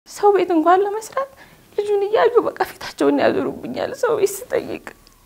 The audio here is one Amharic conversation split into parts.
ሰው ቤት እንኳን ለመስራት ልጁን እያዩ በቃ ፊታቸውን ያዞሩብኛል። ሰው ቤት ስጠይቅ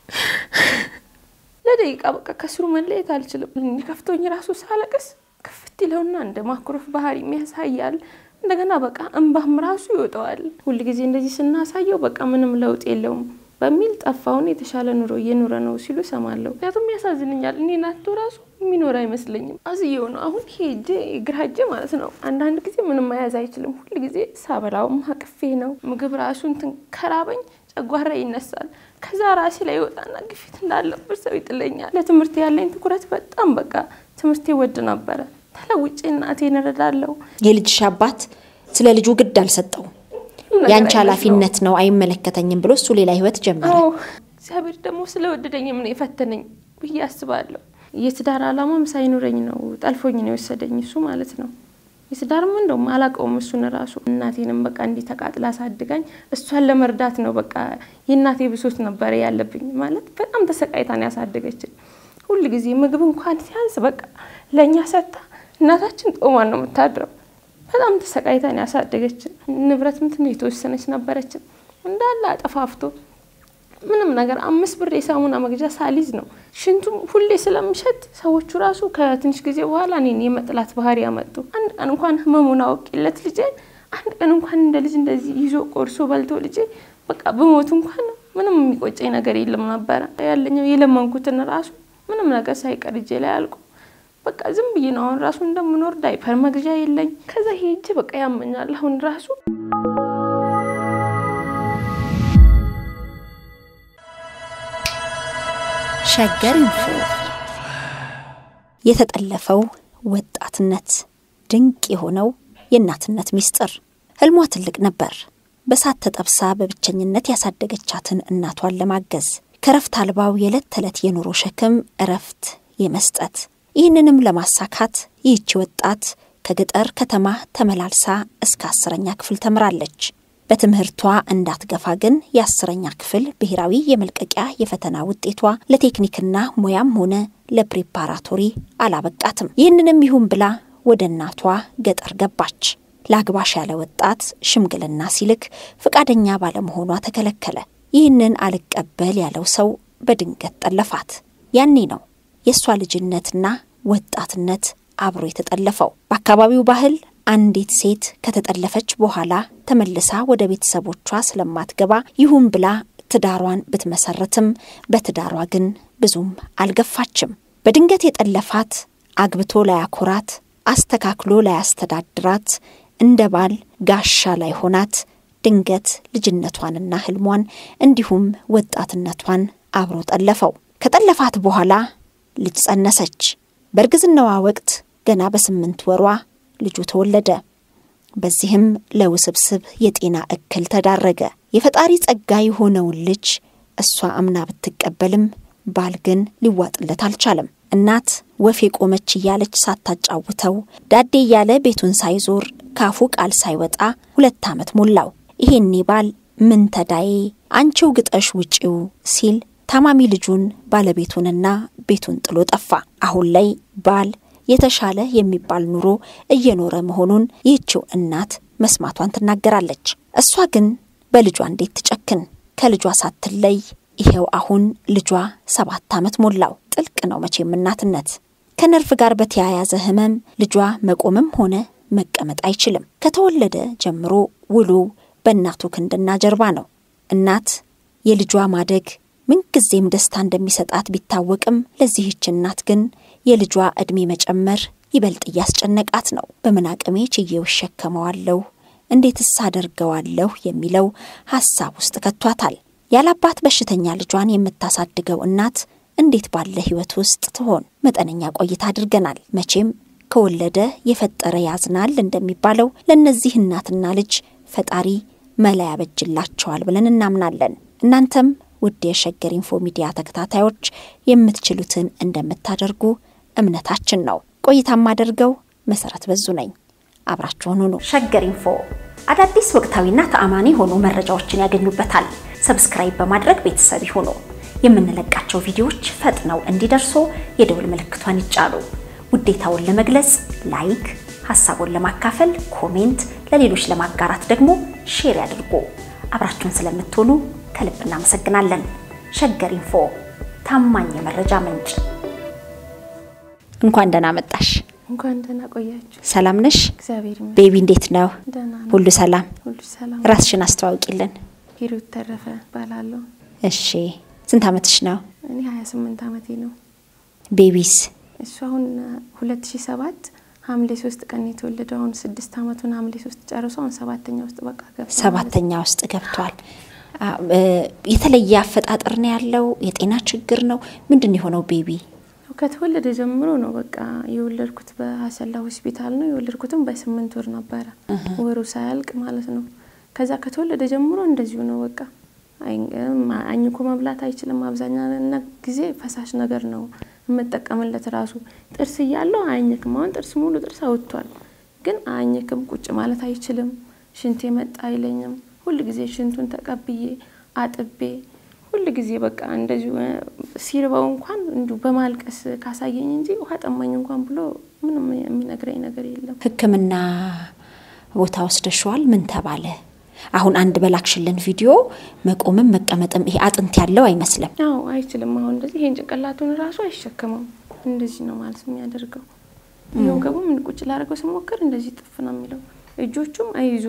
ለደቂቃ በቃ ከስሩ መለየት አልችልም። ከፍቶኝ ራሱ ሳለቅስ ክፍት ይለውና እንደ ማኩረፍ ባህሪ የሚያሳያል። እንደገና በቃ እንባም ራሱ ይወጣዋል። ሁልጊዜ እንደዚህ ስናሳየው በቃ ምንም ለውጥ የለውም በሚል ጠፋውን የተሻለ ኑሮ እየኖረ ነው ሲሉ ሰማለሁ። ምክንያቱም ያሳዝንኛል። እኔ ናቶ ራሱ የሚኖር አይመስለኝም። አዝየው ነው አሁን ሄጄ ግራ እጄ ማለት ነው። አንዳንድ ጊዜ ምንም መያዝ አይችልም። ሁል ጊዜ ሳበላውም አቅፌ ነው። ምግብ ራሱ እንትን ከራበኝ ጨጓራ ይነሳል። ከዛ ራሴ ላይ ይወጣና ግፊት እንዳለበት ሰው ይጥለኛል። ለትምህርት ያለኝ ትኩረት በጣም በቃ ትምህርቴ ወድ ነበረ። ተለውጬ እናቴን እረዳለሁ። የልጅሽ አባት ስለ ልጁ ግድ አልሰጠውም። ያንቺ ኃላፊነት ነው አይመለከተኝም ብሎ እሱ ሌላ ህይወት ጀመረ። አዎ እግዚአብሔር ደግሞ ስለወደደኝም ነው የፈተነኝ ብዬ አስባለሁ። የትዳር አላማም ሳይኖረኝ ነው ጠልፎኝ ነው የወሰደኝ እሱ ማለት ነው። የትዳርም እንደውም አላውቀውም እሱን ራሱ እናቴንም በቃ እንዲህ ተቃጥላ አሳድጋኝ እሷን ለመርዳት ነው በቃ የእናቴ ብሶት ነበረ ያለብኝ ማለት በጣም ተሰቃይታን ያሳደገችን ሁል ጊዜ ምግብ እንኳን ሲያንስ በቃ ለእኛ ሰጥታ እናታችን ጦሟን ነው የምታድረው። በጣም ተሰቃይታን ያሳደገችን ንብረት ምትን የተወሰነች ነበረችን እንዳለ አጠፋፍቶ ምንም ነገር አምስት ብር የሳሙና መግዣ ሳሊዝ ነው ሽንቱም ሁሌ ስለምሸት ሰዎቹ ራሱ ከትንሽ ጊዜ በኋላ እኔን የመጥላት ባህሪ ያመጡ። አንድ ቀን እንኳን ህመሙን አውቄለት ልጄ አንድ ቀን እንኳን እንደ ልጅ እንደዚህ ይዞ ቆርሶ በልቶ ልጄ በቃ ብሞት እንኳን ምንም የሚቆጨኝ ነገር የለም ነበረ። ያለኝው የለመንኩትን ራሱ ምንም ነገር ሳይቀር እጄ ላይ አልቆ በቃ ዝም ብዬ ነው አሁን ራሱ እንደምኖር ዳይፐር መግዣ የለኝ። ከዛ ሄጄ በቃ ያመኛል አሁን ራሱ ሸገር ኢንፎ የተጠለፈው ወጣትነት ድንቅ የሆነው የእናትነት ሚስጥር። ህልሟ ትልቅ ነበር። በሳት ተጠብሳ በብቸኝነት ያሳደገቻትን እናቷን ለማገዝ ከረፍት አልባው የዕለት ተዕለት የኑሮ ሸክም እረፍት የመስጠት ይህንንም ለማሳካት ይህቺ ወጣት ከገጠር ከተማ ተመላልሳ እስከ አስረኛ ክፍል ተምራለች። በትምህርቷ እንዳትገፋ ግን የአስረኛ ክፍል ብሔራዊ የመልቀቂያ የፈተና ውጤቷ ለቴክኒክና ሙያም ሆነ ለፕሪፓራቶሪ አላበቃትም። ይህንንም ይሁን ብላ ወደ እናቷ ገጠር ገባች። ለአግባሽ ያለ ወጣት ሽምግልና ሲልክ ፈቃደኛ ባለመሆኗ ተከለከለ። ይህንን አልቀበል ያለው ሰው በድንገት ጠለፋት። ያኔ ነው የእሷ ልጅነትና ወጣትነት አብሮ የተጠለፈው። በአካባቢው ባህል አንዲት ሴት ከተጠለፈች በኋላ ተመልሳ ወደ ቤተሰቦቿ ስለማትገባ ይሁን ብላ ትዳሯን ብትመሰርትም በትዳሯ ግን ብዙም አልገፋችም። በድንገት የጠለፋት አግብቶ ላያኮራት፣ አስተካክሎ ላያስተዳድራት፣ እንደ ባል ጋሻ ላይ ሆናት ድንገት ልጅነቷንና ህልሟን እንዲሁም ወጣትነቷን አብሮ ጠለፈው። ከጠለፋት በኋላ ልጅ ጸነሰች። በእርግዝናዋ ወቅት ገና በስምንት ወሯ ልጁ ተወለደ። በዚህም ለውስብስብ የጤና እክል ተዳረገ። የፈጣሪ ጸጋ የሆነውን ልጅ እሷ አምና ብትቀበልም ባል ግን ሊዋጥለት አልቻለም። እናት ወፍ የቆመች እያለች ሳታጫውተው ዳዴ እያለ ቤቱን ሳይዞር ካፉ ቃል ሳይወጣ ሁለት ዓመት ሞላው። ይሄኔ ባል ምን ተዳዬ አንቺው ግጠሽ ውጪው ሲል ታማሚ ልጁን ባለቤቱንና ቤቱን ጥሎ ጠፋ። አሁን ላይ ባል የተሻለ የሚባል ኑሮ እየኖረ መሆኑን ይህችው እናት መስማቷን ትናገራለች። እሷ ግን በልጇ እንዴት ትጨክን? ከልጇ ሳትለይ ይሄው አሁን ልጇ ሰባት ዓመት ሞላው። ጥልቅ ነው መቼም እናትነት። ከነርቭ ጋር በተያያዘ ህመም ልጇ መቆምም ሆነ መቀመጥ አይችልም። ከተወለደ ጀምሮ ውሉ በእናቱ ክንድና ጀርባ ነው። እናት የልጇ ማደግ ምንጊዜም ደስታ እንደሚሰጣት ቢታወቅም ለዚህች እናት ግን የልጇ ዕድሜ መጨመር ይበልጥ እያስጨነቃት ነው። በምን አቅሜ ችዬው እሸከመዋለሁ፣ እንዴትስ አደርገዋለሁ የሚለው ሐሳብ ውስጥ ከቷታል። ያላባት በሽተኛ ልጇን የምታሳድገው እናት እንዴት ባለ ሕይወት ውስጥ ትሆን? መጠነኛ ቆይታ አድርገናል። መቼም ከወለደ የፈጠረ ያዝናል እንደሚባለው ለእነዚህ እናትና ልጅ ፈጣሪ መላ ያበጅላቸዋል ብለን እናምናለን። እናንተም ውድ የሸገር ኢንፎ ሚዲያ ተከታታዮች የምትችሉትን እንደምታደርጉ እምነታችን ነው። ቆይታ የማደርገው መሰረት በዙ ነኝ። አብራችሁን ሁኑ። ሸገር ኢንፎ አዳዲስ ወቅታዊና ተአማኒ የሆኑ መረጃዎችን ያገኙበታል። ሰብስክራይብ በማድረግ ቤተሰብ ይሁኑ። የምንለቃቸው ቪዲዮዎች ፈጥነው እንዲደርሱ የደውል ምልክቷን ይጫኑ። ውዴታውን ለመግለጽ ላይክ፣ ሀሳቡን ለማካፈል ኮሜንት፣ ለሌሎች ለማጋራት ደግሞ ሼር ያድርጉ። አብራችሁን ስለምትሆኑ ከልብ እናመሰግናለን። ሸገር ኢንፎ ታማኝ የመረጃ ምንጭ። እንኳን ደህና መጣሽ። እንኳን ደህና ቆያችሁ። ሰላም ነሽ? እግዚአብሔር ይመስገን ቤቢ እንዴት ነው? ደህና ነው። ሁሉ ሰላም? ሁሉ ሰላም። ራስሽን አስተዋውቂልን። ሂሩት ተረፈ እባላለሁ። እሺ፣ ስንት ዓመትሽ ነው? እኔ 28 ዓመቴ ነው። ቤቢስ? እሱ አሁን 2007 ሐምሌ ሶስት ቀን የተወለደው አሁን ስድስት ዓመቱን ሐምሌ ሶስት ጨርሶ አሁን ሰባተኛ ውስጥ በቃ ገብቷል። ሰባተኛ ውስጥ ገብቷል። አ- እ፣ የተለየ አፈጣጠር ነው ያለው? የጤና ችግር ነው? ምንድን ነው የሆነው ቤቢ? ያው ከተወለደ ጀምሮ ነው በቃ የወለድኩት በሀሰላ ሆስፒታል ነው የወለድኩትም በስምንት ወር ነበረ ወሩ ሳያልቅ ማለት ነው። ከዛ ከተወለደ ጀምሮ እንደዚሁ ነው በቃ አይ- እም፣ አኝኮ መብላት አይችልም። አብዛኛው ነ- ጊዜ ፈሳሽ ነገር ነው የምጠቀምለት ራሱ ጥርስ እያለው አያኝክም። አሁን ጥርስ ሙሉ ጥርስ አውጥቷል፣ ግን አያኝክም። ቁጭ ማለት አይችልም። ሽንቴ መጣ አይለኝም። ሁል ጊዜ ሽንቱን ተቀብዬ አጥቤ ሁል ጊዜ በቃ እንደዚሁ እ፣ ሲርበው እንኳን እንዲሁ በማልቀስ ካሳየኝ እንጂ ውሃ ጠማኝ እንኳን ብሎ ምንም የሚነግረኝ ነገር የለም። ሕክምና ቦታ ወስደሽዋል? ምን ተባለ? አሁን አንድ በላክሽልን ቪዲዮ መቆምም መቀመጥም ይሄ አጥንት ያለው አይመስልም። አዎ አይችልም። አሁን እንደዚህ ይሄን ጭንቅላቱን ራሱ አይሸከመውም። እንደዚህ ነው ማለት የሚያደርገው። ይኸው ገቡ ምን ቁጭ ላደርገው ስሞክር እንደዚህ ጥፍ ነው የሚለው። እጆቹም አይዙ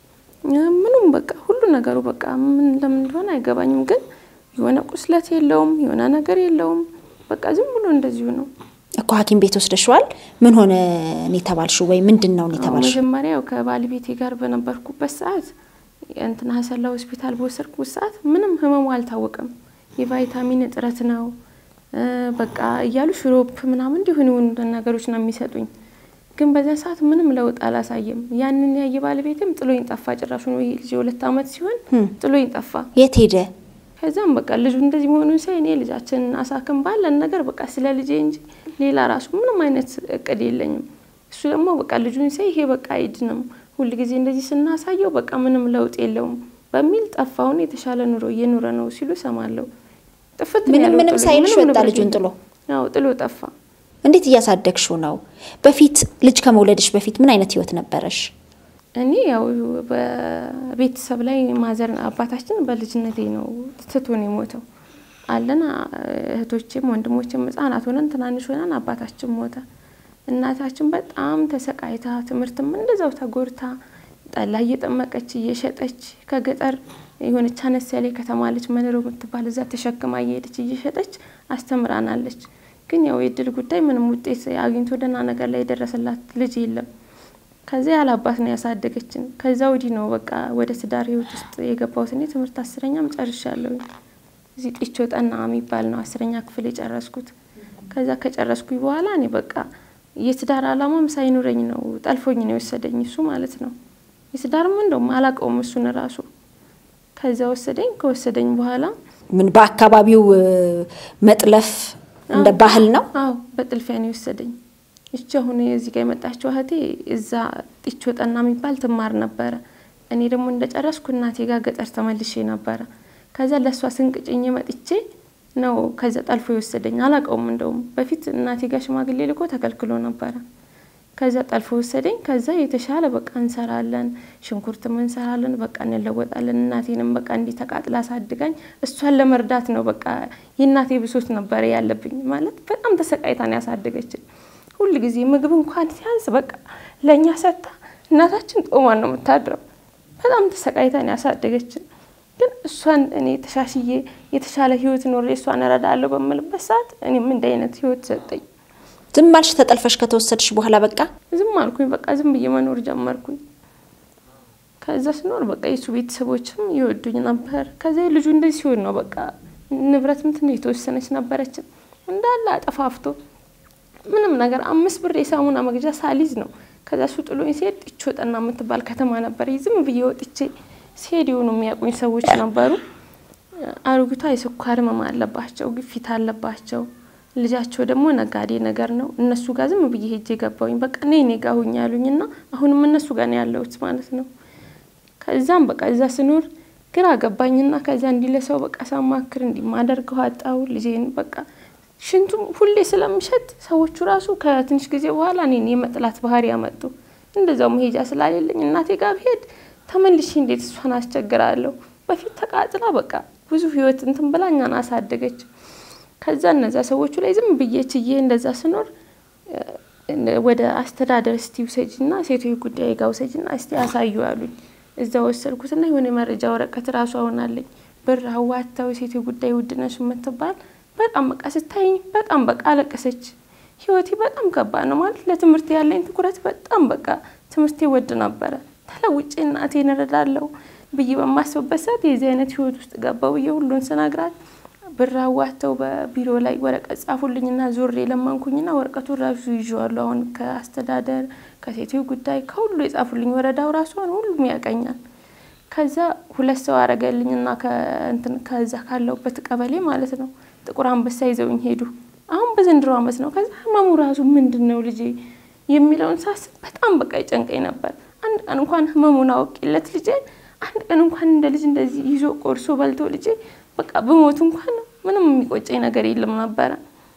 ምኑም በቃ ሁሉ ነገሩ በቃ ምን ለምን እንደሆነ አይገባኝም። ግን የሆነ ቁስለት የለውም፣ የሆነ ነገር የለውም። በቃ ዝም ብሎ እንደዚሁ ነው። እኮ ሐኪም ቤት ወስደሽዋል? ምን ሆነ ነው የተባልሽው? ወይ ምንድን ነው ነው አዎ፣ የተባልሽው? መጀመሪያ ያው ከባለቤቴ ጋር በነበርኩበት ሰዓት እንትና ሀሰላ ሆስፒታል በወሰድኩት ሰዓት ምንም ህመሙ አልታወቅም። የቫይታሚን እጥረት ነው እ፣ በቃ እያሉ ሽሮፕ ምናምን እንዲሆን የሆኑ ነገሮች ነው የሚሰጡኝ። ግን በዚያ ሰዓት ምንም ለውጥ አላሳየም። ያንን ያየ ባለቤትም ጥሎኝ ጠፋ። ጭራሹ ነው ይሄ ልጅ የሁለት ዓመት ሲሆን ጥሎኝ ጠፋ። የት ሄደ? ከዛም በቃ ልጁ እንደዚህ መሆኑን ሳይ እኔ ልጃችንን አሳክም ባለን ነገር በቃ ስለ ልጄ እንጂ ሌላ ራሱ ምንም አይነት እቅድ የለኝም። እሱ ደግሞ በቃ ልጁን ሳይ ይሄ በቃ አይድንም፣ ሁል ጊዜ እንደዚህ ስናሳየው በቃ ምንም ለውጥ የለውም በሚል ጠፋውን የተሻለ ኑሮ እየኖረ ነው ሲሉ ሰማለሁ። ጥፍት ነው ምንም ያለው ምንም ጥሎኝ፣ ሳይልሽ ምንም ወጣ ንብረት ልጁን የለም። ጥሎ? አዎ ጥሎ ጠፋ። እንዴት እያሳደግሽው ነው? በፊት ልጅ ከመውለድሽ በፊት ምን አይነት ህይወት ነበረሽ? እኔ ያው በቤተሰብ ላይ ማዘር አባታችን በልጅነቴ ነው ትቶን የሞተው አለን እህቶችም ወንድሞችም ህጻናት ሆነን ትናንሽ ሆነን አባታችን ሞተ። እናታችን በጣም ተሰቃይታ ትምህርትም እንደዛው ተጎድታ ጠላ እየጠመቀች እየሸጠች ከገጠር የሆነች አነስ ያለ ከተማ ልጅ መኖር የምትባል እዛ ተሸክማ እየሄደች እየሸጠች አስተምራናለች። ግን ያው የእድል ጉዳይ ምንም ውጤት አግኝቶ ደህና ነገር ላይ የደረሰላት ልጅ የለም። ከዚያ ያለ አባት ነው ያሳደገችን። ከዛ ወዲህ ነው በቃ ወደ ትዳር ህይወት ውስጥ የገባሁት። እኔ ትምህርት አስረኛም ጨርሻለሁኝ። እዚህ ጢቾ ጠና የሚባል ነው አስረኛ ክፍል የጨረስኩት። ከዛ ከጨረስኩኝ በኋላ እኔ በቃ የትዳር አላማም ሳይኖረኝ ነው ጠልፎኝ ነው የወሰደኝ እሱ ማለት ነው። የትዳርም እንደውም አላውቀውም እሱን ራሱ። ከዛ ወሰደኝ። ከወሰደኝ በኋላ ምን በአካባቢው እ፣ መጥለፍ እንደ ባህል ነው? አዎ በጥልፊያ ነው የወሰደኝ። እቺ አሁን እዚህ ጋር የመጣችው እህቴ እዛ ጢቾ ጠና የሚባል ትማር ነበረ። እኔ ደግሞ እንደጨረስኩ እናቴ ጋር ገጠር ተመልሼ ነበረ። ከዛ ለእሷ ስንቅ ጭኜ መጥቼ ነው ከዛ ጠልፎ የወሰደኝ። አላውቀውም እንደውም በፊት እናቴ ጋር ሽማግሌ ልኮ ተከልክሎ ነበረ። ከዛ ጠልፎ ወሰደኝ። ከዛ የተሻለ በቃ እንሰራለን፣ ሽንኩርትም እንሰራለን፣ በቃ እንለወጣለን። እናቴንም በቃ እንዲህ ተቃጥላ አሳድጋኝ እሷን ለመርዳት ነው በቃ የእናቴ ብሶት ነበረ ያለብኝ። ማለት በጣም ተሰቃይታን ያሳደገችን ሁል ጊዜ ምግብ እንኳን ሲያንስ በቃ ለእኛ ሰጥታ እናታችን ጦሟን ነው የምታድረው። በጣም ተሰቃይታን ያሳደገችን። ግን እሷን እኔ ተሻሽዬ የተሻለ ህይወት ኖሬ እሷን እረዳለሁ በምልበት ሰዓት እኔም እንደ አይነት ህይወት ሰጠኝ። ዝም አልሽ? ተጠልፈሽ ከተወሰድሽ በኋላ በቃ ዝም አልኩኝ። በቃ ዝም ብዬ መኖር ጀመርኩኝ። ከዛ ስኖር በቃ የሱ ቤተሰቦችም ይወዱኝ ነበር። ከዛ ልጁ እንደዚህ ሲሆን ነው በቃ ንብረትም ትንሽ የተወሰነች ነበረችን እንዳለ አጠፋፍቶ ምንም ነገር አምስት ብር የሳሙና መግዣ ሳሊዝ ነው። ከዛ እሱ ጥሎኝ ሲሄድ ጢቾ ጠና የምትባል ከተማ ነበር። ዝም ብዬ ወጥቼ ሲሄድ የሆኑ የሚያውቁኝ ሰዎች ነበሩ። አሮጊቷ የስኳር ህመም አለባቸው፣ ግፊት አለባቸው። ልጃቸው ደግሞ ነጋዴ ነገር ነው። እነሱ ጋር ዝም ብዬ ሄጄ ገባሁኝ። በቃ ነይ እኔ ጋ ሁኝ ያሉኝና አሁንም እነሱ ጋር ነው ያለሁት ማለት ነው። ከዛም በቃ እዛ ስኖር ግራ ገባኝና ከዛ እንዲህ ለሰው በቃ ሳማክር እንዲህ ማደርገው አጣው ልጄን በቃ ሽንቱም ሁሌ ስለምሸት ሰዎቹ ራሱ ከትንሽ ጊዜ በኋላ እኔን የመጥላት ባህሪ ያመጡ። እንደዛው መሄጃ ስላሌለኝ እናቴ ጋር ብሄድ ተመልሼ እንዴት እሷን አስቸግራለሁ? በፊት ተቃጥላ በቃ ብዙ ህይወት እንትን ብላ እኛን አሳደገች። ከዛ እነዛ ሰዎቹ ላይ ዝም ብዬ ችዬ እንደዛ ስኖር ወደ አስተዳደር እስቲ ውሰጅና ሴቶች ጉዳይ ጋር ውሰጅና እስቲ አሳዩ አሉኝ። እዛ ወሰድኩትና የሆነ መረጃ ወረቀት ራሱ አሁናለኝ ብር አዋታው ሴቶች ጉዳይ ውድነሽ የምትባል በጣም በቃ ስታይኝ በጣም በቃ አለቀሰች። ህይወቴ በጣም ከባድ ነው ማለት ለትምህርት ያለኝ ትኩረት በጣም በቃ ትምህርቴ ወድ ነበረ። ተለውጬ እናቴን እረዳለሁ ብዬ በማስብበት ሰዓት የዚህ አይነት ህይወት ውስጥ ገባው ብዬ ሁሉን ስነግራት ብር አዋተው በቢሮ ላይ ወረቀት ጻፉልኝና ዞሬ ለመንኩኝና ወረቀቱን ራሱ ይዤዋለሁ። አሁን ከአስተዳደር ከሴቶች ጉዳይ ከሁሉ የጻፉልኝ ወረዳው ራሱ አሁን ሁሉም ያቀኛል። ከዛ ሁለት ሰው አረገልኝና ከእንትን ከዛ ካለሁበት ቀበሌ ማለት ነው ጥቁር አንበሳ ይዘውኝ ሄዱ። አሁን በዘንድሮ አመት ነው። ከዛ ህመሙ ራሱ ምንድን ነው ልጄ የሚለውን ሳስብ በጣም በቃ ይጨንቀኝ ነበር። አንድ ቀን እንኳን ህመሙን አውቄለት ልጄ አንድ ቀን እንኳን እንደ ልጅ እንደዚህ ይዞ ቆርሶ በልቶ ልጄ በቃ በሞቱ እንኳን ምንም የሚቆጨኝ ነገር የለም ነበረ።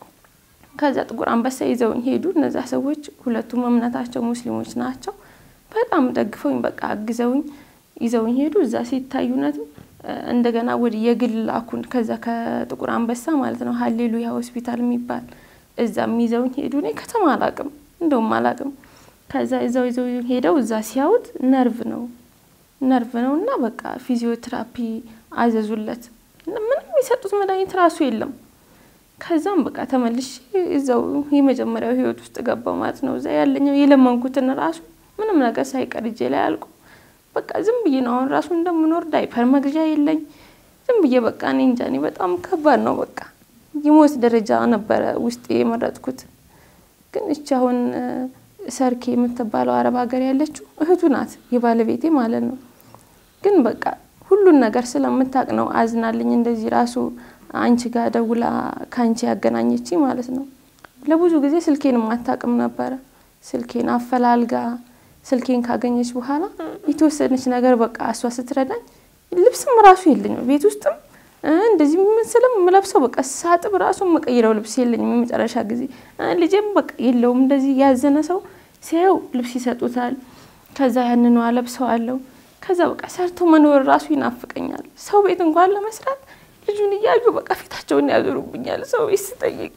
ከዛ ጥቁር አንበሳ ይዘውኝ ሄዱ። እነዛ ሰዎች ሁለቱም እምነታቸው ሙስሊሞች ናቸው። በጣም ደግፈውኝ በቃ አግዘውኝ ይዘውኝ ሄዱ። እዛ ሲታዩነትም እንደገና ወደ የግል ላኩን። ከዛ ከጥቁር አንበሳ ማለት ነው ሀሌሉያ ሆስፒታል የሚባል እዛም ይዘውኝ ሄዱ። እኔ ከተማ አላቅም እንደውም አላቅም። ከዛ እዛው ይዘው ሄደው እዛ ሲያዩት ነርቭ ነው ነርቭ ነው እና በቃ ፊዚዮቴራፒ አዘዙለት። ምንም የሰጡት መድኃኒት ራሱ የለም። ከዛም በቃ ተመልሼ እዛው የመጀመሪያው ህይወት ውስጥ ገባው ማለት ነው። እዛ ያለኛው የለመንኩትን ራሱ ምንም ነገር ሳይቀር እጄ ላይ አልቁ በቃ ዝም ብዬ ነው አሁን ራሱ እንደምኖር ዳይፐር መግዣ የለኝ። ዝም ብዬ በቃ እኔ እንጃ እኔ በጣም ከባድ ነው። በቃ የሞት ደረጃ ነበረ ውስጤ የመረጥኩት። ግን እቺ አሁን ሰርኬ የምትባለው አረብ ሀገር ያለችው እህቱ ናት የባለቤቴ ማለት ነው። ግን በቃ ሁሉን ነገር ስለምታቅ ነው አዝናልኝ እንደዚህ ራሱ አንቺ ጋር ደውላ ከአንቺ ያገናኘች ማለት ነው። ለብዙ ጊዜ ስልኬን አታውቅም ነበረ። ስልኬን አፈላልጋ ስልኬን ካገኘች በኋላ የተወሰነች ነገር በቃ እሷ ስትረዳኝ ልብስም ራሱ የለኝም ቤት ውስጥም እንደዚህ ምስልም የምለብሰው በቃ ሳጥብ ራሱ የምቀይረው ልብስ የለኝም። የመጨረሻ ጊዜ ልጄም በቃ የለውም እንደዚህ ያዘነ ሰው ሲያየው ልብስ ይሰጡታል። ከዛ ያንኑ አለብሰዋለሁ። ከዛ በቃ ሰርቶ መኖር ራሱ ይናፍቀኛል። ሰው ቤት እንኳን ለመስራት ልጁን እያዩ በቃ ፊታቸውን ያዞሩብኛል። ሰው ቤት ስጠይቅ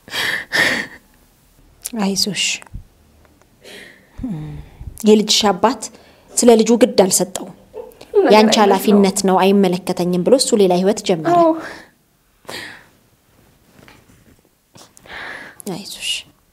አይዞሽ የልጅሽ አባት ስለ ልጁ ግድ አልሰጠውም። ያንቺ ኃላፊነት ነው አይመለከተኝም ብሎ እሱ ሌላ ህይወት ጀመረ። አይዞሽ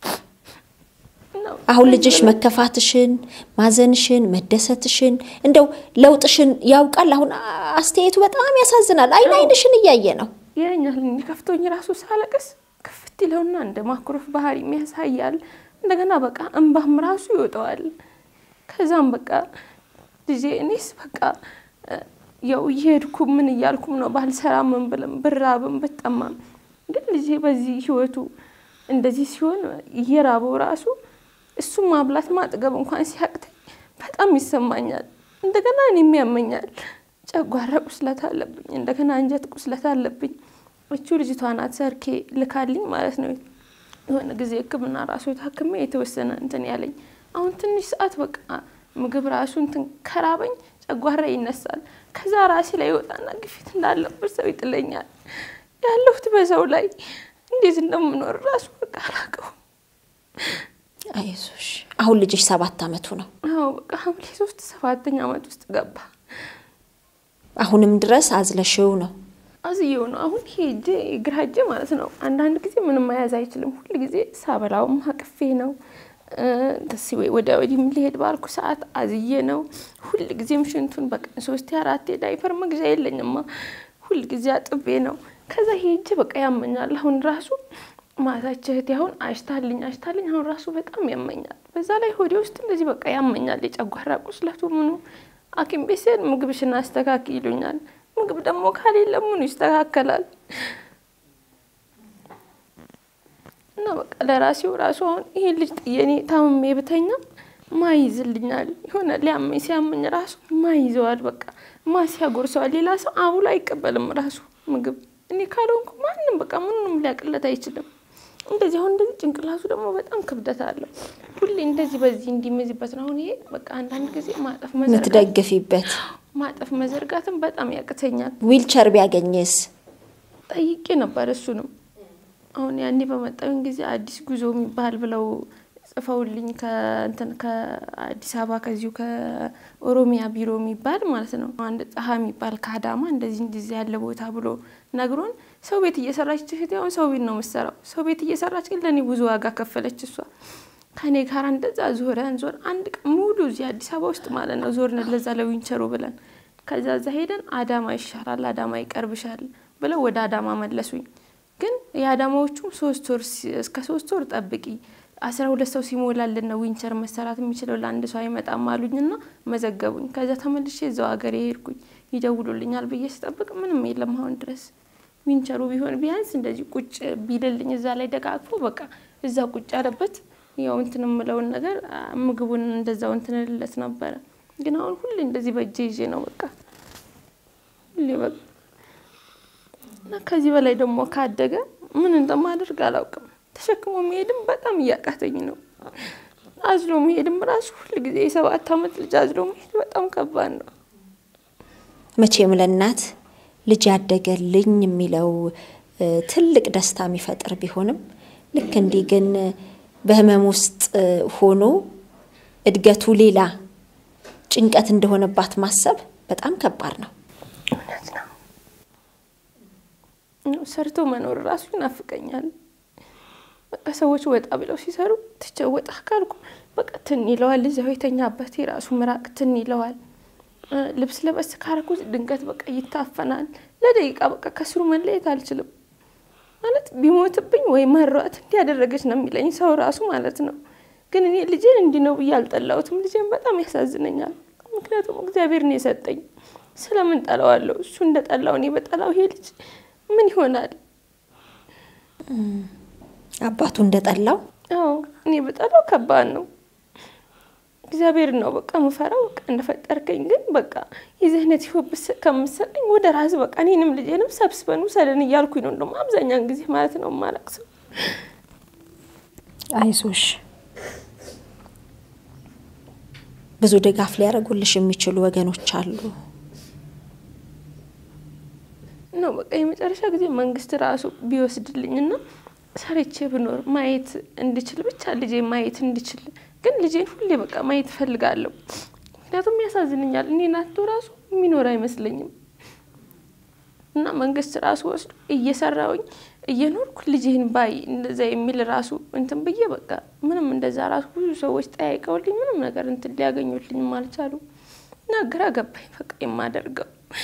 አሁን ልጅሽ መከፋትሽን፣ ማዘንሽን፣ መደሰትሽን እንደው ለውጥሽን ያውቃል። አሁን አስተያየቱ በጣም ያሳዝናል። አይን አይንሽን እያየ ነው። ይለኛል ከፍቶኝ ራሱ ሳለቅስ ክፍት ይለውና እንደ ማኩረፍ ባህሪ የሚያሳያል። እንደገና በቃ እንባም ራሱ ይወጣዋል። ከዛም በቃ ልጄ እኔስ በቃ ያው እየሄድኩ ምን እያልኩም ነው ባልሰራ ምን ብልም ብራብም ብጠማም ግን ልጄ በዚህ ህይወቱ እንደዚህ ሲሆን እየራበው ራሱ እሱ ማብላት ማጥገብ እንኳን ሲያቅተኝ በጣም ይሰማኛል። እንደገና እኔም ያመኛል። ጨጓራ ቁስለት አለብኝ። እንደገና አንጀት ቁስለት አለብኝ። እቹ ልጅቷ ናት ሰርኬ ልካልኝ ማለት ነው። የሆነ ጊዜ ሕክምና ራሱ ታክሜ የተወሰነ እንትን ያለኝ አሁን ትንሽ ሰዓት በቃ ምግብ ራሱ እንትን ከራበኝ ጨጓራ ይነሳል። ከዛ ራሴ ላይ ይወጣና ግፊት እንዳለበት ሰው ይጥለኛል። ያለሁት በሰው ላይ እንዴት እንደምኖር ራሱ በቃ አላውቀውም። አይዞሽ አሁን ልጅሽ ሰባት አመቱ ነው። አዎ በቃ ሐምሌ ሶስት ሰባተኛ አመት ውስጥ ገባ። አሁንም ድረስ አዝለሽው ነው። አዝየው ነው አሁን ሄጄ ግራ እጄ ማለት ነው። አንዳንድ ጊዜ ምንም መያዝ አይችልም። ሁል ጊዜ ሳበላውም አቅፌ ነው ደስ ወይ ወደ ወዲህ ሊሄድ ባልኩ ሰዓት አዝዬ ነው። ሁል ጊዜም ሽንቱን በቀን ሶስቴ አራቴ ዳይፐር መግዣ የለኝማ። ሁል ጊዜ አጥቤ ነው። ከዛ ሄጄ በቃ ያመኛል። አሁን ራሱ ማታች እህቴ አሁን አሽታልኝ አሽታልኝ አሁን ራሱ በጣም ያመኛል። በዛ ላይ ሆዴ ውስጥ እንደዚህ በቃ ያመኛል። የጨጓራ ቁስለቱ ምኑ ሐኪም ቤት ስሄድ ምግብሽን አስተካክ ይሉኛል። ምግብ ደግሞ ካሌለ ምኑ ይስተካከላል? እና በቃ ለራሴው ራሱ አሁን ይሄን ልጅ ጥዬ እኔ ታምሜ ብተኛ ማይዝልኛል የሆነ ሊያመኝ ሲያመኝ ራሱ ማይዘዋል። በቃ ማ ሲያጎርሰዋል። ሌላ ሰው አቡሎ አይቀበልም ራሱ ምግብ እኔ ካልሆንኩ ማንም በቃ ምንም ሊያቅለት አይችልም። እንደዚህ አሁን እንደዚህ ጭንቅላቱ ደግሞ በጣም ክብደት አለው። ሁሌ እንደዚህ በዚህ እንዲመዝበት ነው። አሁን ይሄ በቃ አንዳንድ ጊዜ ማጠፍ መዘርጋት የምትደግፊበት ማጠፍ መዘርጋትም በጣም ያቅተኛል። ዊልቸር ቢያገኝስ? ጠይቄ ነበር እሱንም። አሁን ያኔ በመጣሁኝ ጊዜ አዲስ ጉዞ የሚባል ብለው ጽፈውልኝ ከእንትን ከአዲስ አበባ ከዚሁ ከኦሮሚያ ቢሮ የሚባል ማለት ነው አንድ ጸሀ የሚባል ከአዳማ እንደዚህ እንደዚህ ያለ ቦታ ብሎ ነግሮን ሰው ቤት እየሰራች ትሽት አሁን ሰው ቤት ነው የምትሰራው። ሰው ቤት እየሰራች ግን ለእኔ ብዙ ዋጋ ከፈለች እሷ ከኔ ጋር እንደዛ ዞረን ዞር አንድ ቀን ሙሉ እዚህ አዲስ አበባ ውስጥ ማለት ነው ዞርን ለዛ ለዊንቸሩ ብለን ከዛ እዛ ሄደን አዳማ ይሻላል አዳማ ይቀርብሻል ብለው ወደ አዳማ መለሱኝ። ግን የአዳማዎቹም ሶስት ወር እስከ ሶስት ወር ጠብቂ አስራ ሁለት ሰው ሲሞላልን ነው ዊንቸር መሰራት የሚችለው ለአንድ ሰው አይመጣም አሉኝና መዘገቡኝ። ከዛ ተመልሼ እዛው ሀገር የሄድኩኝ ይደውሉልኛል ብዬ ስጠብቅ ምንም የለም አሁን ድረስ። ዊንቸሩ ቢሆን ቢያንስ እንደዚህ ቁጭ ቢልልኝ እዛ ላይ ደጋግፎ በቃ እዛ ቁጭ ያለበት ያው እንትን የምለውን ነገር ምግቡን እንደዛው እንትን ልለት ነበረ። ግን አሁን ሁሌ እንደዚህ በእጄ ይዤ ነው በቃ ሁሌ በቃ እና ከዚህ በላይ ደግሞ ካደገ ምን እንደማደርግ አላውቅም። ተሸክሞ መሄድም በጣም እያቃተኝ ነው። አዝሎ መሄድም ራሱ ሁል ጊዜ የሰባት ዓመት ልጅ አዝሎ መሄድ በጣም ከባድ ነው። መቼም ለእናት ልጅ ያደገልኝ የሚለው ትልቅ ደስታ የሚፈጥር ቢሆንም ልክ እንዲህ ግን በህመም ውስጥ ሆኖ እድገቱ ሌላ ጭንቀት እንደሆነባት ማሰብ በጣም ከባድ ነው። እውነት ነው። ሰርቶ መኖር ራሱ ይናፍቀኛል። በቃ ሰዎች ወጣ ብለው ሲሰሩ ትቼው ወጣ ካልኩ በቃ ትን ይለዋል። እዚያው የተኛበት የራሱ ምራቅ ትን ይለዋል። ልብስ ለበስ ካረኩት ድንገት በቃ ይታፈናል። ለደቂቃ በቃ ከስሩ መለየት አልችልም። ማለት ቢሞትብኝ ወይ መሯት እንዲያደረገች ነው የሚለኝ ሰው ራሱ ማለት ነው። ግን እኔ ልጄን እንዲህ ነው ብዬ አልጠላሁትም። ልጄን በጣም ያሳዝነኛል። ምክንያቱም እግዚአብሔር ነው የሰጠኝ። ስለምን ጠላዋለሁ? እሱ እንደ ጠላው እኔ በጠላው ይሄ ልጅ ምን ይሆናል? አባቱ እንደጠላው አዎ እኔ በጠላው ከባድ ነው። እግዚአብሔር ነው በቃ ምፈራው በቃ እንደፈጠርከኝ ግን በቃ የዚህ አይነት ህይወት ከምሰጠኝ ወደ ራስ በቃ እኔንም ልጄንም ሰብስበን ውሰደን እያልኩኝ ነው እንደውም አብዛኛውን ጊዜ ማለት ነው የማለቅሰው። አይዞሽ፣ ብዙ ድጋፍ ሊያደርጉልሽ የሚችሉ ወገኖች አሉ። ነው በቃ የመጨረሻ ጊዜ መንግስት ራሱ ቢወስድልኝና ሰርቼ ብኖር ማየት እንድችል ብቻ ልጄ ማየት እንድችል ግን ልጄን ሁሌ በቃ ማየት እፈልጋለሁ። ምክንያቱም ያሳዝንኛል። እኔ ናቶ ራሱ የሚኖር አይመስለኝም እና መንግስት ራሱ ወስዶ እየሰራውኝ እየኖርኩ ልጄን ባይ እንደዛ የሚል ራሱ እንትን ብዬ በቃ ምንም እንደዛ ራሱ ብዙ ሰዎች ጠያይቀውልኝ ምንም ነገር እንትን ሊያገኙልኝም አልቻሉም እና ግራ ገባኝ በቃ የማደርገው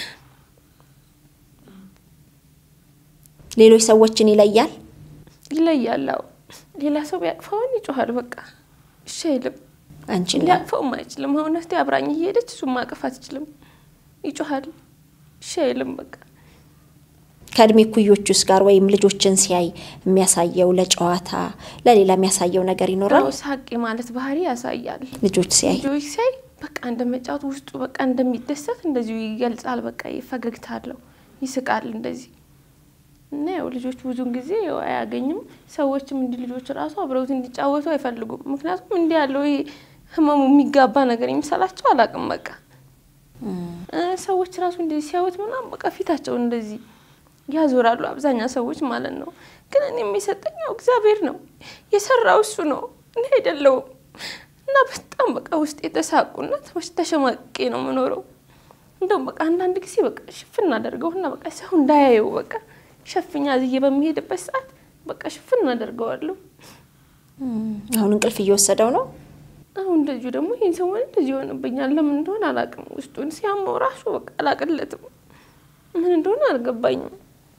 ሌሎች ሰዎችን ይለያል ይለያል። አዎ ሌላ ሰው ቢያቅፈውን ይጮኋል። በቃ እሺ አይልም። አንቺን ሊያቅፈውም አይችልም። አሁን እስቲ አብራኝ እየሄደች እሱም ማቀፍ አትችልም። ይጮኋል። እሺ አይልም። በቃ ከእድሜ ኩዮቹስ ጋር ወይም ልጆችን ሲያይ የሚያሳየው ለጨዋታ ለሌላ የሚያሳየው ነገር ይኖራል። አዎ ሳቂ ማለት ባህሪ ያሳያል። ልጆች ሲያይ ልጆች ሲያይ በቃ እንደመጫወት ውስጡ በቃ እንደሚደሰት እንደዚሁ ይገልጻል። በቃ ፈገግታ አለው፣ ይስቃል እንደዚህ እና ያው ልጆች ብዙን ጊዜ ያው አያገኝም። ሰዎችም እንዲህ ልጆች ራሱ አብረውት እንዲጫወቱ አይፈልጉም። ምክንያቱም እንዲህ ያለው ይሄ ህመሙ የሚጋባ ነገር የሚሰላቸው አላውቅም። በቃ ሰዎች ራሱ እንደዚህ ሲያዩት ምናምን በቃ ፊታቸውን እንደዚህ ያዞራሉ፣ አብዛኛው ሰዎች ማለት ነው። ግን እኔ የሚሰጠኝ ያው እግዚአብሔር ነው የሰራው እሱ ነው እኔ አይደለውም። እና በጣም በቃ ውስጥ የተሳቁና ተሸማቄ ነው የምኖረው። እንደውም በቃ አንዳንድ ጊዜ በቃ ሽፍን አደርገውና በቃ ሰው እንዳያየው በቃ ሸፍኛ ዝዬ በሚሄድበት ሰዓት በቃ ሽፍን አደርገዋለሁ። አሁን እንቅልፍ እየወሰደው ነው። አሁን እንደዚሁ ደግሞ ይህን ሰሞን እንደዚህ ይሆንብኛል። ለምን እንደሆነ አላውቅም። ውስጡን ሲያመው ራሱ በቃ አላቅለትም። ምን እንደሆነ አልገባኝም።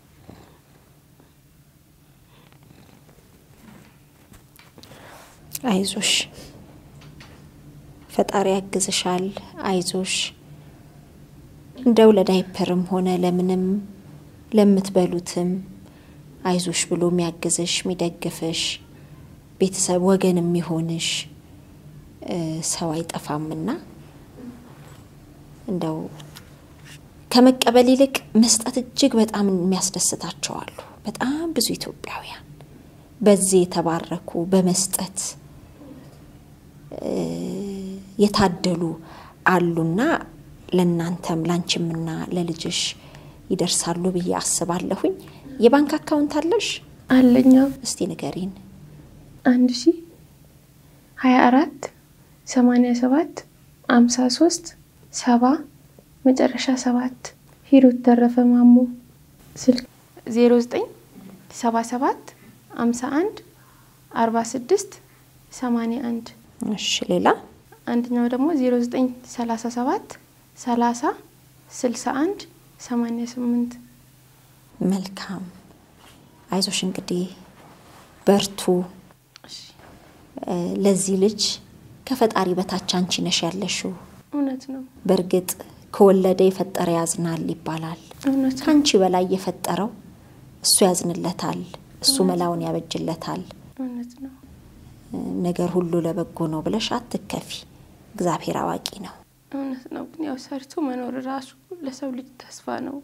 አይዞሽ፣ ፈጣሪ ያግዝሻል። አይዞሽ እንደው ለዳይፐርም ሆነ ለምንም ለምትበሉትም አይዞሽ ብሎ የሚያግዝሽ የሚደግፍሽ ቤተሰብ ወገን የሚሆንሽ ሰው አይጠፋምና እንደው ከመቀበል ይልቅ መስጠት እጅግ በጣም የሚያስደስታቸው አሉ። በጣም ብዙ ኢትዮጵያውያን በዚህ የተባረኩ በመስጠት የታደሉ አሉና ለእናንተም ላንቺምና ለልጅሽ ይደርሳሉ ብዬ አስባለሁኝ። የባንክ አካውንት አለሽ? አለኛ እስቲ ንገሪን። አንድ ሺ ሀያ አራት ሰማኒያ ሰባት አምሳ ሶስት ሰባ መጨረሻ ሰባት ሂሩት ተረፈ ማሞ ስልክ ዜሮ ዘጠኝ ሰባ ሰባት አምሳ አንድ አርባ ስድስት ሰማኒያ አንድ እሺ፣ ሌላ አንደኛው ደግሞ ዜሮ ዘጠኝ ሰላሳ ሰባት ሰላሳ ስልሳ አንድ ሰማኒያ ስምንት መልካም። አይዞሽ እንግዲህ በርቱ። ለዚህ ልጅ ከፈጣሪ በታች አንቺ ነሽ ያለሽው። እውነት ነው። በእርግጥ ከወለደ የፈጠረ ያዝናል ይባላል። እውነት ነው። ከአንቺ በላይ የፈጠረው እሱ ያዝንለታል፣ እሱ መላውን ያበጅለታል። እውነት ነው። ነገር ሁሉ ለበጎ ነው ብለሽ አትከፊ። እግዚአብሔር አዋቂ ነው። እውነት ነው። ግን ያው ሰርቶ መኖር ራሱ ለሰው ልጅ ተስፋ ነው።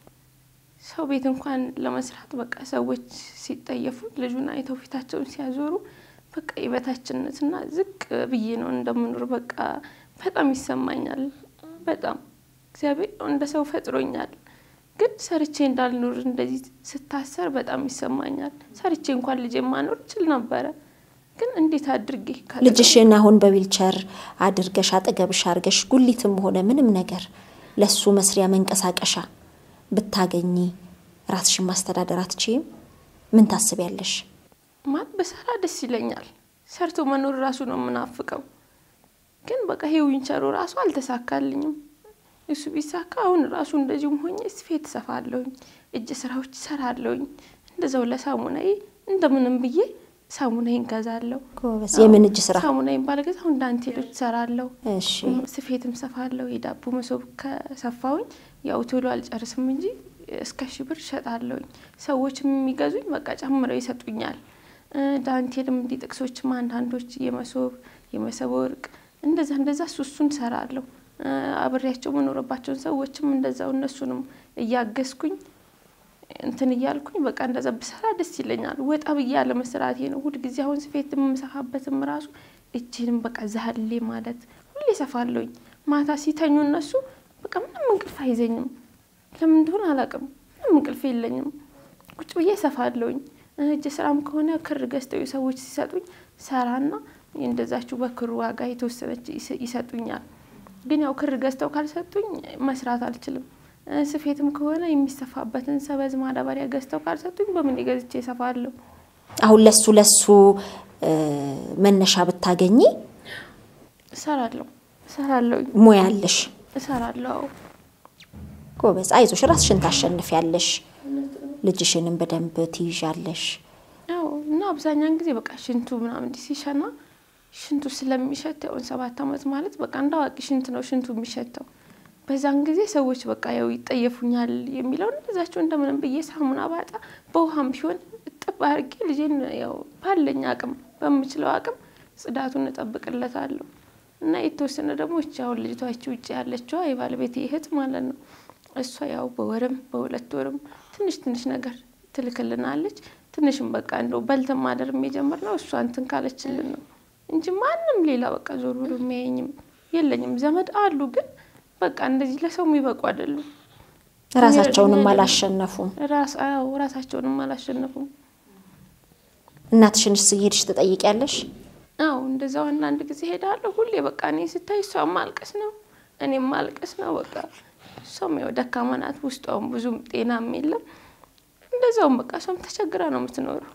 ሰው ቤት እንኳን ለመስራት በቃ ሰዎች ሲጠየፉ ልጁን አይተው ፊታቸውን ሲያዞሩ በቃ የበታችነትና ዝቅ ብዬ ነው እንደምኖር በቃ በጣም ይሰማኛል። በጣም እግዚአብሔር እንደ ሰው ፈጥሮኛል። ግን ሰርቼ እንዳልኖር እንደዚህ ስታሰር በጣም ይሰማኛል። ሰርቼ እንኳን ልጅ ማኖር ችል ነበረ። ግን እንዴት አድርጌ ካጠገቡ- ልጅሽን አሁን በዊልቸር አድርገሽ አጠገብሽ አድርገሽ ጉሊትም ሆነ ምንም ነገር ለሱ መስሪያ መንቀሳቀሻ ብታገኚ ራስሽን ማስተዳደር አትችይም? ምን ታስቢያለሽ? ማለት በሰራ ደስ ይለኛል። ሰርቶ መኖር ራሱ ነው የምናፍቀው። ግን በቃ ይሄ ዊንቸሩ ራሱ አልተሳካልኝም። እሱ ቢሳካ አሁን ራሱ እንደዚሁም ሆኜ ስፌት እሰፋለሁኝ፣ እጅ ስራዎች እሰራለሁኝ። እንደዛው ለሳሙናዬ እንደምንም ብዬ ሳሙናዬን ገዛለሁ። ጎበዝ። የምን እጅ ስራ? ሳሙናዬን ባልገዛ አሁን ዳንቴሎች እሰራለሁ፣ እሺ ስፌትም ሰፋለሁ። የዳቦ መሶብ ከሰፋውኝ ያው ቶሎ አልጨርስም እንጂ እስከ ሺህ ብር እሸጣለሁኝ። ሰዎችም የሚገዙኝ በቃ ጨምረው ይሰጡኛል። እ ዳንቴልም እንዲህ ጥቅሶችም አንዳንዶች የመሶብ የመሶብ ወርቅ እንደዛ እንደዛ እሱ እሱን እሰራለሁ። እ አብሬያቸው መኖርባቸውን ሰዎችም እንደዛው እነሱንም እያገዝኩኝ እንትን እያልኩኝ በቃ እንደዛ ብሰራ ደስ ይለኛል። ወጣ ብዬ ያለ መስራቴ ነው ሁልጊዜ። አሁን ስፌት የምሰፋበትም ራሱ እጅንም በቃ ዛህሌ ማለት ሁሌ ሰፋለሁኝ። ማታ ሲተኙ እነሱ በቃ ምንም እንቅልፍ አይዘኝም። ለምን እንደሆነ አላውቅም። ምንም እንቅልፍ የለኝም። ቁጭ ብዬ ሰፋለሁኝ። እጅ ስራም ከሆነ ክር ገዝተው ሰዎች ሲሰጡኝ ሰራና እንደዛችሁ በክሩ ዋጋ የተወሰነች ይስ- ይሰጡኛል። ግን ያው ክር ገዝተው ካልሰጡኝ መስራት አልችልም። እ ስፌትም ከሆነ የሚሰፋበትን ሰበዝ ማዳበሪያ ገዝተው ካልሰጡኝ በምን ገዝቼ እሰፋለሁ? አሁን ለሱ ለሱ እ መነሻ ብታገኚ እሰራለሁ እሰራለሁ ሙያ አለሽ። እሰራለሁ። አዎ። ጎበዝ፣ አይዞሽ፣ ራስሽን ታሸንፊያለሽ። ልጅሽንም በደንብ ትይዣለሽ። ያው እና አብዛኛውን ጊዜ በቃ ሽንቱ ምናምን እንዲህ ሲሸና ሽንቱ ስለሚሸት ያውን ሰባት አመት ማለት በቃ እንደ አዋቂ ሽንት ነው ሽንቱ የሚሸተው። በዛን ጊዜ ሰዎች በቃ ያው ይጠየፉኛል የሚለውን እዛቸው እንደምንም ብዬ ሳሙና ባጣ በውሃም ቢሆን እጥብ አድርጌ ልጄን ያው ባለኝ አቅም በምችለው አቅም ጽዳቱን እጠብቅለታለሁ። እና የተወሰነ ደግሞ እቺ አሁን ልጅቷ ይቺ ውጭ ያለችዋ የባለቤቴ እህት ማለት ነው እሷ ያው በወርም በሁለት ወርም ትንሽ ትንሽ ነገር ትልክልናለች። ትንሽም በቃ እንደው በልተን ማደር የጀመርነው እሷ እንትን ካለችልን ነው እንጂ ማንም ሌላ በቃ ዞር ብሎ የሚያየኝም የለኝም። ዘመድ አሉ ግን በቃ እንደዚህ ለሰው የሚበቁ አይደሉም። ራሳቸውንም አላሸነፉም። ራስ አዎ ራሳቸውንም አላሸነፉም። እናትሽንስ እየሄድሽ ትጠይቂያለሽ? አዎ እንደዛው አንዳንድ ጊዜ ሄዳለሁ። ሁሌ በቃ እኔ ስታይ እሷ ማልቀስ ነው እኔም ማልቀስ ነው። በቃ እሷም ያው ደካማ ናት፣ ውስጧም ብዙም ጤናም የለም። እንደዛውም በቃ እሷም ተቸግራ ነው የምትኖረው።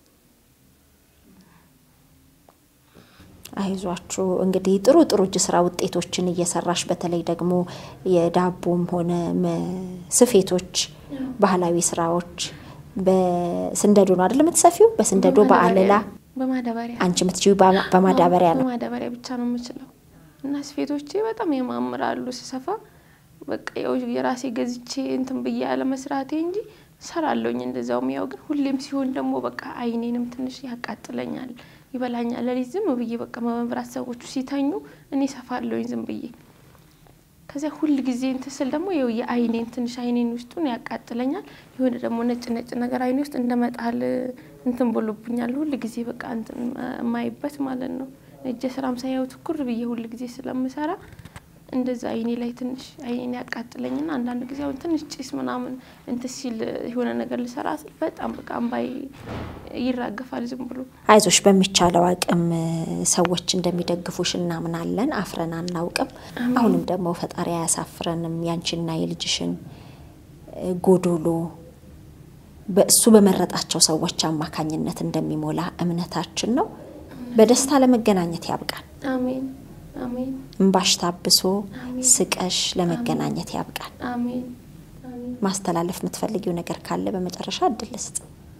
አይዟችሁ እንግዲህ ጥሩ ጥሩ እጅ ስራ ውጤቶችን እየሰራሽ በተለይ ደግሞ የዳቦም ሆነ መ- ስፌቶች፣ ባህላዊ ስራዎች በስንደዶ ነው አይደል የምትሰፊው? በስንደዶ በአለላ በማዳበሪያ አንቺ የምትችይው በማ- በማዳበሪያ ነው። በማዳበሪያ ብቻ ነው የምችለው እና ስፌቶቼ በጣም ያማምራሉ ስሰፋ። በቃ ያው የራሴ ገዝቼ እንትን ብዬ ያለ መስራቴ እንጂ ሰራለሁኝ። እንደዛውም ያው ግን ሁሌም ሲሆን ደግሞ በቃ አይኔንም ትንሽ ያቃጥለኛል፣ ይበላኛል። ለሊት ዝም ብዬ በቃ መብራት ሰዎቹ ሲተኙ እኔ ሰፋለሁኝ ዝም ብዬ። ከዚያ ሁል ጊዜ እንትን ስል ደግሞ ይኸው የአይኔን ትንሽ አይኔን ውስጡን ያቃጥለኛል። የሆነ ደግሞ ነጭ ነጭ ነገር አይኔ ውስጥ እንደመጣል እንትን ብሎብኛል። ሁል ጊዜ በቃ እንትን የማይበት ማለት ነው። እጀ ስራም ሳይሆን ትኩር ብዬ ሁል ጊዜ ስለምሰራ እንደዛ አይኔ ላይ ትንሽ አይኔን ያቃጥለኝና አንዳንድ ጊዜ አሁን ትንሽ ጭስ ምናምን እንትን ሲል የሆነ ነገር ልሰራ ስል በጣም በቃ እምባይ ይራገፋል ዝም ብሎ። አይዞሽ በሚቻለው አቅም ሰዎች እንደሚደግፉሽ እናምናለን። አፍረን አናውቅም። አሁንም ደግሞ ፈጣሪ አያሳፍረንም። ያንቺና የልጅሽን ጎዶሎ በእሱ በመረጣቸው ሰዎች አማካኝነት እንደሚሞላ እምነታችን ነው። በደስታ ለመገናኘት ያብቃን። አሜን አሜን እምባሽ ታብሶ ስቀሽ ለመገናኘት ያብቃን። አሜን አሜን። ማስተላለፍ የምትፈልጊው ነገር ካለ በመጨረሻ እድል ስጥ።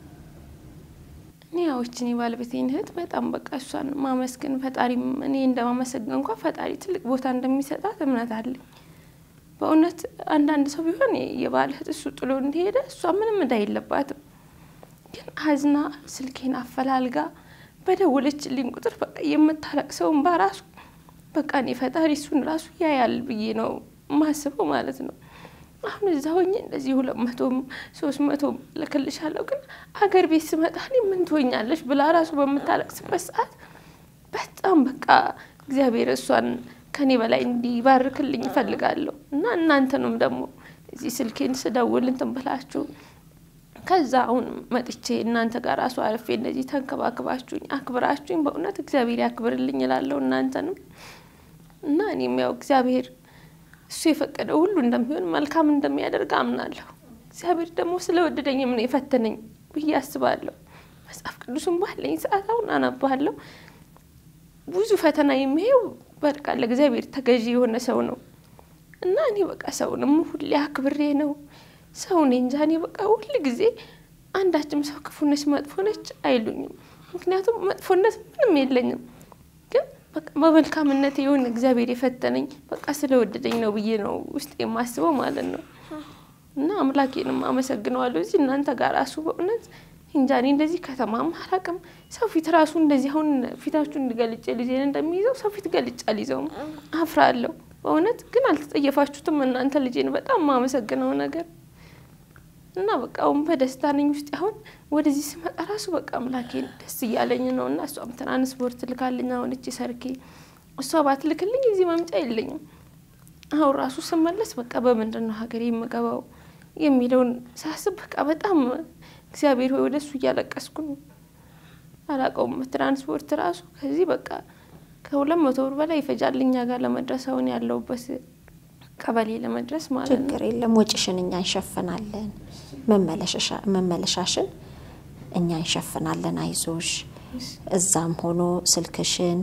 እኔ ያዎችን የባለቤቴን እህት በጣም በቃ እሷን ማመስገን ፈጣሪም እኔ እንደማመሰገን እንኳ ፈጣሪ ትልቅ ቦታ እንደሚሰጣት እምነት አለኝ። በእውነት አንዳንድ ሰው ቢሆን የባል እህት እሱ ጥሎ እንደሄደ እሷ ምንም እዳ የለባትም። ግን አዝና ስልኬን አፈላልጋ በደወለችልኝ ቁጥር በቃ የምታለቅሰውን በራሱ በቃ እኔ ፈጣሪ እሱን ራሱ ያያል ብዬ ነው ማስበው ማለት ነው። አሁን እዛ ሆኜ እንደዚህ ሁለት መቶም ሶስት መቶም ልክልሻለሁ፣ ግን አገር ቤት ስመጣ እኔ ምን ትሆኛለሽ ብላ ራሱ በምታለቅስበት ሰዓት በጣም በቃ እግዚአብሔር እሷን ከኔ በላይ እንዲባርክልኝ እፈልጋለሁ እና እናንተንም ደግሞ እዚህ ስልኬን ስደውል እንትን ብላችሁ ከዛ አሁን መጥቼ እናንተ ጋር ራሱ አርፌ እንደዚህ ተንከባክባችሁኝ አክብራችሁኝ በእውነት እግዚአብሔር ያክብርልኝ እላለሁ እናንተንም እና እኔም ያው እግዚአብሔር እሱ የፈቀደው ሁሉ እንደሚሆን መልካም እንደሚያደርግ አምናለሁ። እግዚአብሔር ደግሞ ስለወደደኝም ነው የፈተነኝ ብዬ አስባለሁ። መጽሐፍ ቅዱስም ባለኝ ሰዓት አሁን አነባለሁ። ብዙ ፈተና የሚሄው በቃ ለእግዚአብሔር ተገዢ የሆነ ሰው ነው እና እኔ በቃ ሰውንም ሁሌ አክብሬ ነው ሰው እኔ እንጃ እኔ በቃ ሁል ጊዜ አንዳችም ሰው ክፉ ነች መጥፎ ነች አይሉኝም። ምክንያቱም መጥፎነት ምንም የለኝም ግን በቃ በመልካምነት የሆነ እግዚአብሔር የፈተነኝ በቃ ስለወደደኝ ነው ብዬ ነው ውስጥ የማስበው ማለት ነው። እና አምላኬንም አመሰግነዋለሁ። እዚህ እናንተ ጋር ራሱ በእውነት እንጃ እኔ እንደዚህ ከተማም አላውቅም። ሰው ፊት ራሱ እንደዚህ አሁን ፊታችሁ እንዲገልጭ ልጄን እንደሚይዘው ሰው ፊት ገልጭ አልይዘውም፣ አፍራለሁ በእውነት ግን አልተጠየፋችሁትም እናንተ ልጄን በጣም የማመሰግነው ነገር እና በቃ አሁን በደስታ ነኝ ውስጥ አሁን ወደዚህ ስመጣ ራሱ በቃ አምላኬን ደስ እያለኝ ነው። እና እሷም ትራንስፖርት ልካልኝ አሁን እቺ ሰርኬ እሷ ባትልክልኝ እዚህ መምጫ የለኝም። አሁን ራሱ ስመለስ በቃ በምንድን ነው ሀገሬ የምገባው የሚለውን ሳስብ በቃ በጣም እግዚአብሔር ሆይ ወደ እሱ እያለቀስኩ ነው። አላውቀውም ትራንስፖርት ራሱ ከዚህ በቃ ከሁለት መቶ ብር በላይ ይፈጃል እኛ ጋር ለመድረስ አሁን ያለሁበት ቀበሌ ለመድረስ ማለት ነው። ችግር የለም ወጪሽን እኛ እንሸፍናለን፣ መመለሻሽን እኛ እንሸፍናለን። አይዞሽ። እዛም ሆኖ ስልክሽን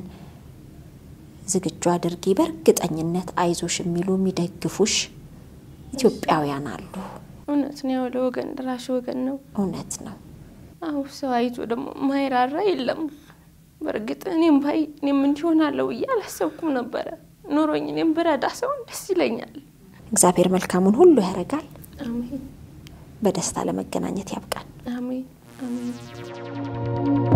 ዝግጁ አድርጊ። በእርግጠኝነት አይዞሽ የሚሉ የሚደግፉሽ ኢትዮጵያውያን አሉ። እውነት ነው። ያው ለወገን ደራሽ ወገን ነው። እውነት ነው። አሁ ሰው አይቶ ደግሞ ማይራራ የለም። በእርግጥ እኔም ባይ እኔም እንዲሆናለሁ ብዬ አላሰብኩም ነበረ። ኑሮኝ እኔም ብረዳ ሰውን ደስ ይለኛል። እግዚአብሔር መልካሙን ሁሉ ያደርጋል። አሜን በደስታ ለመገናኘት ያብቃን። አሜን አሜን።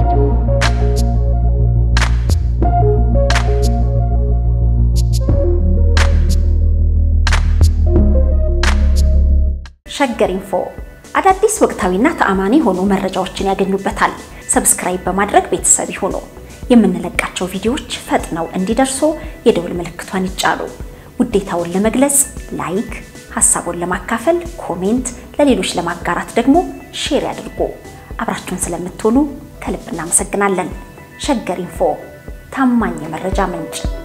ሸገር ኢንፎ አዳዲስ ወቅታዊና ተአማኒ የሆኑ መረጃዎችን ያገኙበታል። ሰብስክራይብ በማድረግ ቤተሰብ ይሁኑ። የምንለቃቸው ቪዲዮዎች ፈጥነው እንዲደርሱ የደውል ምልክቷን ይጫኑ። ውዴታውን ለመግለጽ ላይክ፣ ሀሳቡን ለማካፈል ኮሜንት፣ ለሌሎች ለማጋራት ደግሞ ሼር ያድርጉ። አብራችሁን ስለምትሆኑ ከልብ እናመሰግናለን። ሸገር ኢንፎ ታማኝ የመረጃ ምንጭ